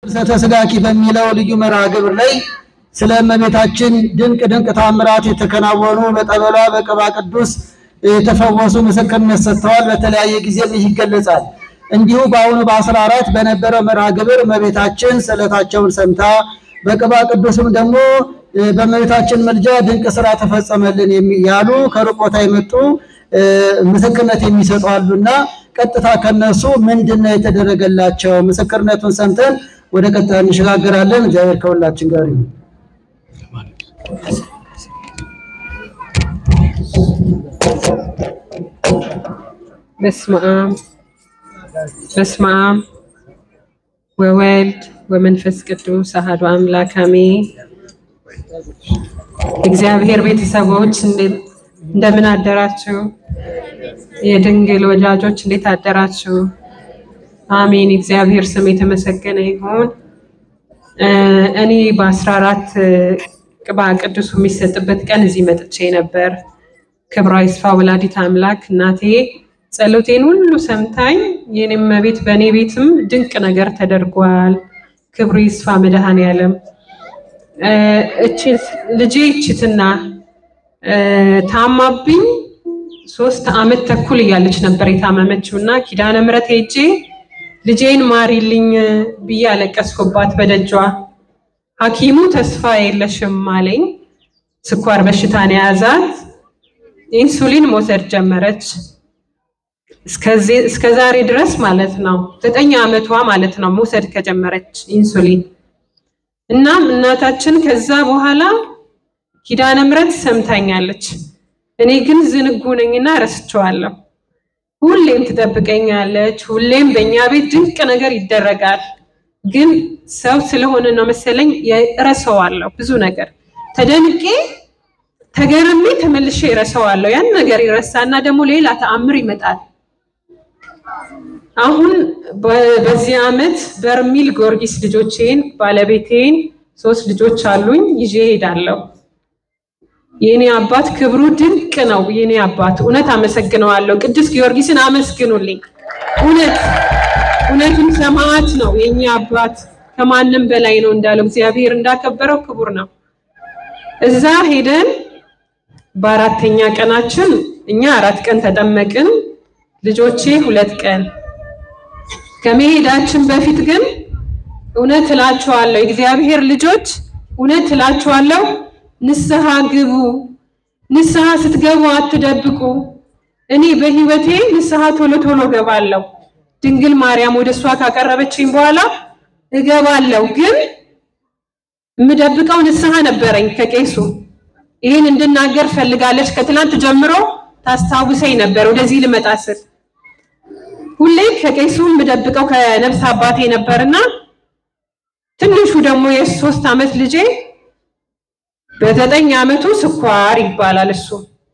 ፍልሰተ ሥጋኪ በሚለው ልዩ መርሃ ግብር ላይ ስለ እመቤታችን ድንቅ ድንቅ ታምራት የተከናወኑ በጠበሏ በቅባ ቅዱስ የተፈወሱ ምስክርነት ሰጥተዋል። በተለያየ ጊዜም ይህ ይገለጻል። እንዲሁ በአሁኑ በአስራ አራት በነበረው መርሃ ግብር እመቤታችን ስዕለታቸውን ሰምታ በቅባ ቅዱስም ደግሞ በእመቤታችን ምልጃ ድንቅ ስራ ተፈጸመልን ያሉ ከሩቅ ቦታ የመጡ ምስክርነት የሚሰጡ አሉና ቀጥታ ከነሱ ምንድን ነው የተደረገላቸው? ምስክርነቱን ሰምተን ወደ ቀጣይ እንሸጋገራለን። እግዚአብሔር ከሁላችን ጋር ይሁን። በስመ አብ በስመ አብ ወወልድ ወመንፈስ ቅዱስ አሐዱ አምላክ አሜን። እግዚአብሔር ቤተሰቦች እንደምን አደራችሁ? የድንግል ወዳጆች እንዴት አደራችሁ? አሜን። እግዚአብሔር ስም የተመሰገነ ይሁን። እኔ በአስራ አራት ቅባ ቅዱሱ የሚሰጥበት ቀን እዚህ መጥቼ ነበር። ክብሯ ይስፋ ወላዲት አምላክ እናቴ ጸሎቴን ሁሉ ሰምታኝ የኔም ቤት በእኔ ቤትም ድንቅ ነገር ተደርጓል። ክብሩ ይስፋ መድኃኔዓለም። እቺ ልጄ እችትና ታማብኝ ሶስት አመት ተኩል እያለች ነበር የታመመችው እና ኪዳነ ምሕረት ሄጄ ልጄን ማሪልኝ ብዬ አለቀስኩባት በደጇ። ሐኪሙ ተስፋ የለሽም አለኝ። ስኳር በሽታን የያዛት ኢንሱሊን መውሰድ ጀመረች። እስከ ዛሬ ድረስ ማለት ነው ዘጠኝ ዓመቷ ማለት ነው መውሰድ ከጀመረች ኢንሱሊን። እናም እናታችን ከዛ በኋላ ኪዳነ ምሕረት ሰምታኛለች። እኔ ግን ዝንጉ ነኝና ረስቸዋለሁ። ሁሌም ትጠብቀኛለች። ሁሌም በእኛ ቤት ድንቅ ነገር ይደረጋል። ግን ሰው ስለሆነ ነው መሰለኝ እረሳዋለሁ። ብዙ ነገር ተደንቄ ተገርሜ ተመልሼ እረሳዋለሁ። ያን ነገር ይረሳና ደግሞ ሌላ ተአምር ይመጣል። አሁን በዚህ ዓመት በርሚል ጊዮርጊስ ልጆቼን ባለቤቴን ሶስት ልጆች አሉኝ ይዤ ሄዳለሁ። የኔ አባት ክብሩ ድንቅ ነው። የኔ አባት እውነት አመሰግነዋለሁ። ቅዱስ ጊዮርጊስን አመስግኑልኝ። እውነት እውነትም ሰማዕት ነው የኛ አባት ከማንም በላይ ነው እንዳለው እግዚአብሔር እንዳከበረው ክቡር ነው። እዛ ሄደን በአራተኛ ቀናችን እኛ አራት ቀን ተጠመቅን፣ ልጆቼ ሁለት ቀን። ከመሄዳችን በፊት ግን እውነት እላችኋለሁ የእግዚአብሔር ልጆች እውነት እላችኋለሁ ንስሐ ግቡ። ንስሐ ስትገቡ አትደብቁ። እኔ በህይወቴ ንስሐ ቶሎ ቶሎ ገባለሁ። ድንግል ማርያም ወደ እሷ ካቀረበችኝ በኋላ እገባለሁ። ግን የምደብቀው ንስሐ ነበረኝ ከቄሱ ይህን እንድናገር ፈልጋለች። ከትናንት ጀምሮ ታስታውሰኝ ነበር ወደዚህ ልመጣ ስል ሁሌ ከቄሱ የምደብቀው ከነፍስ አባቴ ነበርና ትንሹ ደግሞ የሶስት ዓመት ልጄ በዘጠኝ ዓመቱ ስኳር ይባላል እሱ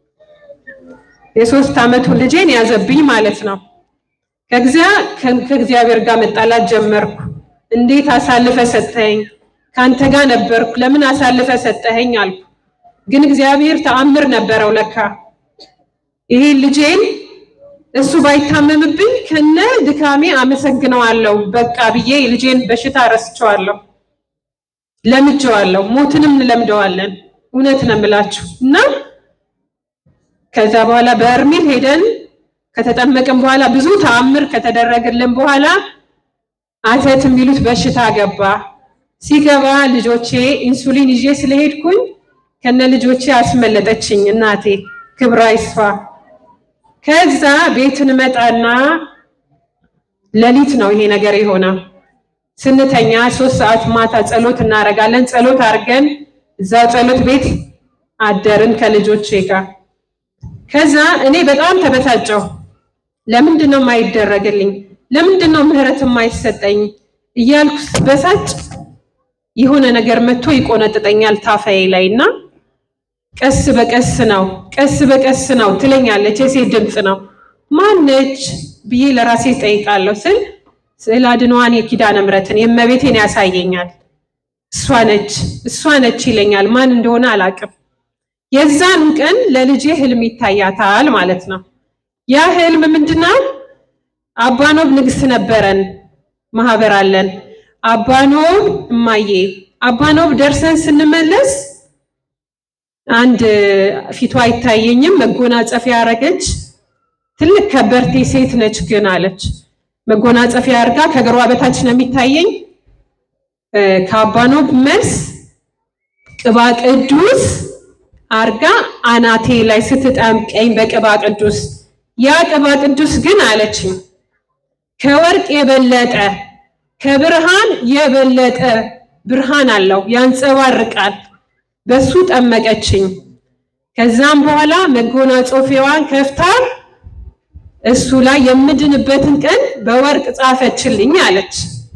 የሶስት ዓመቱ ልጄን ያዘብኝ ማለት ነው። ከእግዚአብሔር ጋር መጣላት ጀመርኩ። እንዴት አሳልፈ ሰጠኸኝ? ከአንተ ጋር ነበርኩ፣ ለምን አሳልፈ ሰጠኸኝ አልኩ። ግን እግዚአብሔር ተአምር ነበረው ለካ ይሄ ልጄን እሱ ባይታመምብኝ ከነ ድካሜ አመሰግነዋለሁ በቃ ብዬ ልጄን በሽታ ረስቸዋለሁ፣ ለምጀዋለሁ። ሞትንም እንለምደዋለን። እውነት ነው የምላችሁ እና ከዛ በኋላ በርሜል ሄደን ከተጠመቅን በኋላ ብዙ ተአምር ከተደረገልን በኋላ አተት የሚሉት በሽታ ገባ። ሲገባ ልጆቼ ኢንሱሊን ይዤ ስለሄድኩኝ ከነ ልጆቼ አስመለጠችኝ እናቴ ክብሯ ይስፋ። ከዛ ቤት እንመጣና ሌሊት ነው ይሄ ነገር የሆነው። ስንተኛ ሶስት ሰዓት ማታ ጸሎት እናደርጋለን። ጸሎት አድርገን እዛ ጸሎት ቤት አደርን ከልጆቼ ጋር። ከዛ እኔ በጣም ተበሳጨሁ። ለምንድን ነው የማይደረግልኝ? ለምንድን ነው ምህረት የማይሰጠኝ እያልኩ በሳጭ የሆነ ነገር መጥቶ ይቆነጥጠኛል ታፋዬ ላይ እና ቀስ በቀስ ነው ቀስ በቀስ ነው ትለኛለች። የሴት ድምፅ ነው። ማነች ብዬ ለራሴ ጠይቃለሁ ስል ስዕል አድኗን የኪዳነ ምሕረትን የእመቤቴን ያሳየኛል። እሷ ነች እሷ ነች ይለኛል። ማን እንደሆነ አላውቅም። የዛን ቀን ለልጄ ህልም ይታያታል ማለት ነው። ያ ህልም ምንድነው? አባኖብ ንግስ ነበረን ማህበር አለን። አባኖብ እማዬ አባኖብ ደርሰን ስንመለስ አንድ ፊቷ አይታየኝም መጎናጸፊያ ያረገች ትልቅ ከበርቴ ሴት ነች ግን አለች። መጎናጸፊያ አርጋ ከእግሯ በታች ነው የሚታየኝ። ከአባኖብ መልስ ቅባ ቅዱስ አርጋ አናቴ ላይ ስትጠምቀኝ በቅባ ቅዱስ ያ ቅባ ቅዱስ ግን አለችኝ ከወርቅ የበለጠ ከብርሃን የበለጠ ብርሃን አለው፣ ያንጸባርቃል። በሱ ጠመቀችኝ። ከዛም በኋላ መጎናጸፊያዋን ከፍታ እሱ ላይ የምድንበትን ቀን በወርቅ ጻፈችልኝ አለች።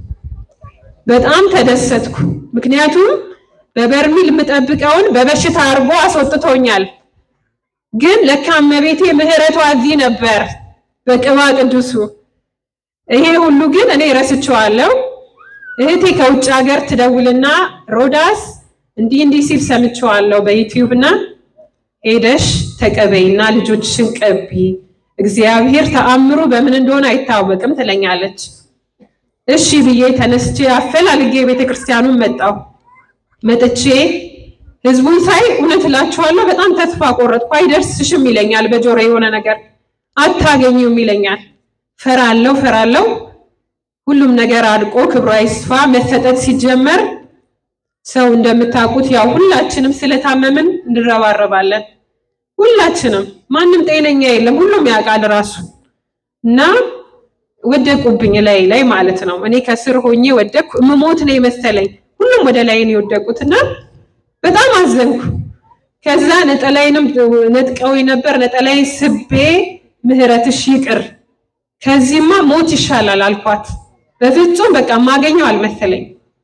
በጣም ተደሰትኩ። ምክንያቱም በበርሚል የምጠብቀውን በበሽታ አርጎ አስወጥቶኛል። ግን ለካ እመቤቴ ምሕረቷ እዚህ ነበር በቅባ ቅዱሱ። ይሄ ሁሉ ግን እኔ ረስቼዋለሁ። እህቴ ከውጭ ሀገር ትደውልና ሮዳስ እንዲህ እንዲህ ሲል ሰምቼዋለሁ በዩቲዩብ እና ሄደሽ ተቀበይና ልጆችሽን ቀቢ፣ እግዚአብሔር ተአምሩ በምን እንደሆነ አይታወቅም ትለኛለች። እሺ ብዬ ተነስቼ አፈላልጌ ቤተክርስቲያኑን መጣሁ። መጥቼ ህዝቡን ሳይ እውነት እላችኋለሁ በጣም ተስፋ ቆረጥኩ። አይደርስሽም ይለኛል፣ በጆሮ የሆነ ነገር አታገኙም ይለኛል። ፈራለው ፈራለው። ሁሉም ነገር አድቆ ክብሯ ይስፋ መሰጠት ሲጀመር ሰው እንደምታውቁት ያው ሁላችንም ስለታመምን እንረባረባለን። ሁላችንም ማንም ጤነኛ የለም፣ ሁሉም ያውቃል ራሱ እና ወደቁብኝ ላይ ላይ ማለት ነው። እኔ ከስር ሆኜ ወደቅኩ። እምሞት ነው የመሰለኝ። ሁሉም ወደ ላይ ነው የወደቁት እና በጣም አዘንኩ። ከዛ ነጠላይንም ነጥቀው ነበር። ነጠላይ ስቤ ምህረትሽ ይቅር ከዚህማ ሞት ይሻላል አልኳት። በፍጹም በቃ ማገኘው አልመሰለኝ።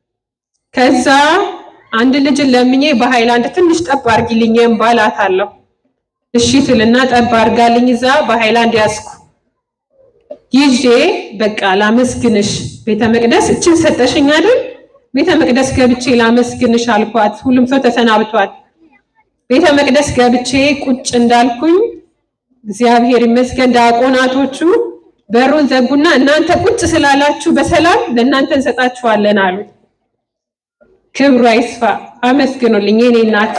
ከዛ አንድ ልጅን ለምኜ በሃይላንድ ትንሽ ጠብ አርጊልኝ ባላት አለው። እሺ ትልና ጠብ አርጋልኝ እዛ በሃይላንድ ያዝኩ። ይዤ በቃ ላመስግንሽ ቤተ መቅደስ እችን ሰጠሽኝ አይደል? ቤተ መቅደስ ገብቼ ላመስግንሽ አልኳት። ሁሉም ሰው ተሰናብቷል። ቤተ መቅደስ ገብቼ ቁጭ እንዳልኩኝ እግዚአብሔር ይመስገን ዲያቆናቶቹ በሩን ዘጉና እናንተ ቁጭ ስላላችሁ በሰላም ለእናንተ እንሰጣችኋለን አሉ። ክብሩ አይስፋ። አመስግኑልኝ የኔ እናት።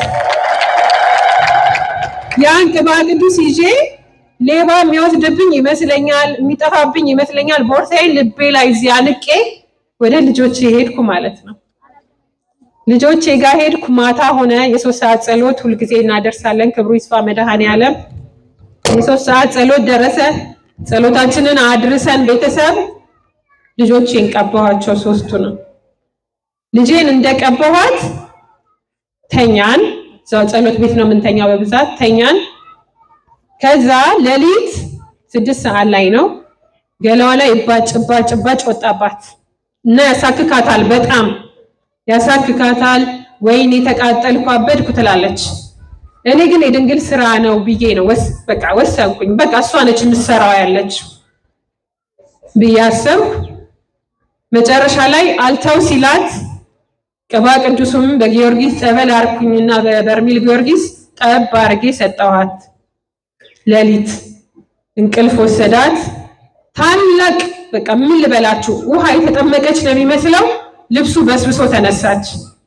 ያን ቅባ ቅዱስ ይዤ ሌባ የሚወስድብኝ ይመስለኛል፣ የሚጠፋብኝ ይመስለኛል። ቦርሳዬን ልቤ ላይ እዚህ አንቄ ወደ ልጆቼ ሄድኩ ማለት ነው። ልጆቼ ጋር ሄድኩ። ማታ ሆነ። የሶስት ሰዓት ጸሎት ሁልጊዜ እናደርሳለን። ክብሩ ይስፋ መድኃኔዓለም። የሶስት ሰዓት ጸሎት ደረሰ። ጸሎታችንን አድርሰን ቤተሰብ ልጆቼን ቀባኋቸው። ሶስቱ ነው። ልጄን እንደቀባኋት ተኛን። እዛው ጸሎት ቤት ነው የምንተኛው በብዛት ተኛን። ከዛ ሌሊት ስድስት ሰዓት ላይ ነው ገላዋ ላይ እባጭ እባጭ እባጭ ወጣባት እና ያሳክካታል፣ በጣም ያሳክካታል። ወይኔ የተቃጠልኩ አበድኩ ትላለች። እኔ ግን የድንግል ስራ ነው ብዬ ነው በቃ ወሰንኩኝ። በቃ እሷ ነች የምትሰራው ያለችው ብዬ አሰብኩ። መጨረሻ ላይ አልተው ሲላት ቅባ ቅዱሱም በጊዮርጊስ ጸበል አርኩኝና በበርሚል ጊዮርጊስ ጠብ አርጌ ሰጠኋት። ሌሊት እንቅልፍ ወሰዳት። ታላቅ በቃ ምን ልበላችሁ ውሃ የተጠመቀች ነው የሚመስለው። ልብሱ በስብሶ ተነሳች።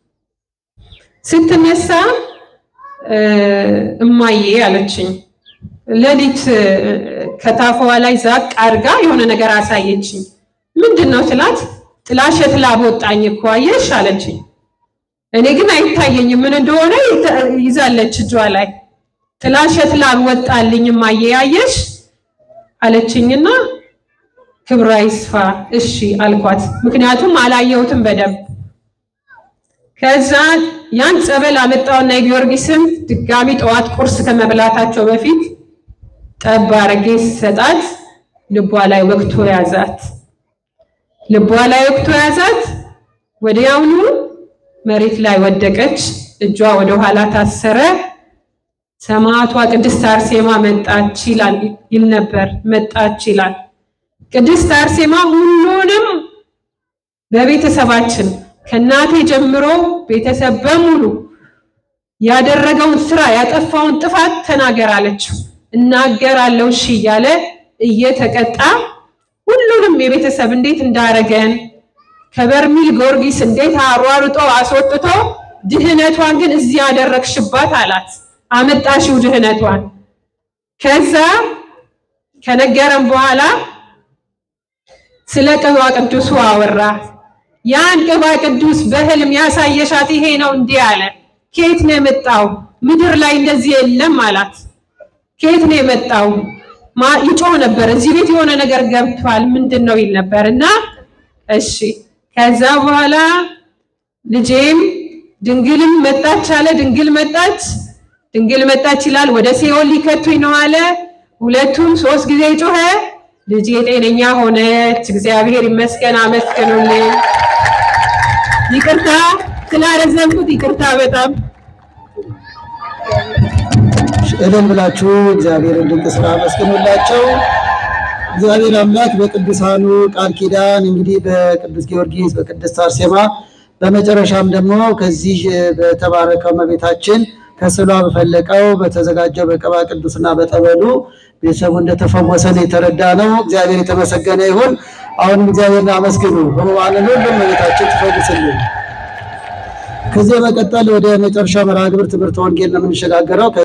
ስትነሳ እማዬ አለችኝ። ሌሊት ከታፏ ላይ ዛቅ አድርጋ የሆነ ነገር አሳየችኝ። ምንድን ነው ስላት ጥላሸት ላብ ወጣኝ እኮ አየሽ አለችኝ። እኔ ግን አይታየኝም ምን እንደሆነ ይዛለች እጇ ላይ ጥላሸት ላብ ወጣልኝ እማዬ አየሽ አለችኝና ክብሯ ይስፋ እሺ አልኳት። ምክንያቱም አላየሁትም በደንብ ከዛ ያን ጸበል አመጣውና የጊዮርጊስም ድጋሚ ጠዋት ቁርስ ከመብላታቸው በፊት ጠብ አድርጌ ሰጣት። ልቧ ላይ ወቅቶ ያዛት። ልቧ ላይ ወቅቶ ያዛት። ወዲያውኑ መሬት ላይ ወደቀች። እጇ ወደ ኋላ ታሰረ። ሰማዕቷ ቅድስት አርሴማ መጣች ይላል ይል ነበር። መጣች ይላል። ቅድስት አርሴማ ሁሉንም በቤተሰባችን ከእናቴ ጀምሮ ቤተሰብ በሙሉ ያደረገውን ስራ ያጠፋውን ጥፋት ተናገር አለችው። እናገራለሁ እሺ እያለ እየተቀጣ ሁሉንም የቤተሰብ እንዴት እንዳረገን ከበርሚል ጊዮርጊስ እንዴት አሯሩጦ አስወጥቶ ድህነቷን ግን እዚህ ያደረግሽባት አላት። አመጣሽው ድህነቷን። ከዛ ከነገረም በኋላ ስለ ቅባ ቅዱሱ አወራ። ያን ቅባ ቅዱስ በህልም ያሳየሻት ይሄ ነው እንዲህ አለ። ከየት ነው የመጣው? ምድር ላይ እንደዚህ የለም አላት። ከየት ነው የመጣው? ይጮህ ነበር። እዚህ ቤት የሆነ ነገር ገብቷል፣ ምንድን ነው ይል ነበር እና እሺ። ከዛ በኋላ ልጄም ድንግልም መጣች አለ። ድንግል መጣች፣ ድንግል መጣች ይላል። ወደ ሲኦል ሊከቱኝ ነው አለ። ሁለቱም ሶስት ጊዜ ጮኸ። ልጄ ጤነኛ ሆነች። እግዚአብሔር ይመስገን፣ አመስግኑልኝ። ይቅርታ ስላረዘምኩት ይቅርታ በጣም እልል ብላችሁ እግዚአብሔርን ድንቅ ስራ አመስግኑላቸው። እግዚአብሔር አምላክ በቅዱሳኑ ቃል ኪዳን እንግዲህ በቅዱስ ጊዮርጊስ በቅድስት አርሴማ በመጨረሻም ደግሞ ከዚህ በተባረከው እመቤታችን ከስዕሏ በፈለቀው በተዘጋጀው በቅባ ቅዱስና በጠበሉ ቤተሰቡ እንደተፈወሰ ነው የተረዳ ነው። እግዚአብሔር የተመሰገነ ይሁን። አሁንም እግዚአብሔርን አመስግኑ። በመባለሉ እመቤታችን ትፈውስልን። ከዚህ በመቀጠል ወደ መጨረሻው መርሃ ግብር ትምህርተ ወንጌል ነው የምንሸጋገረው።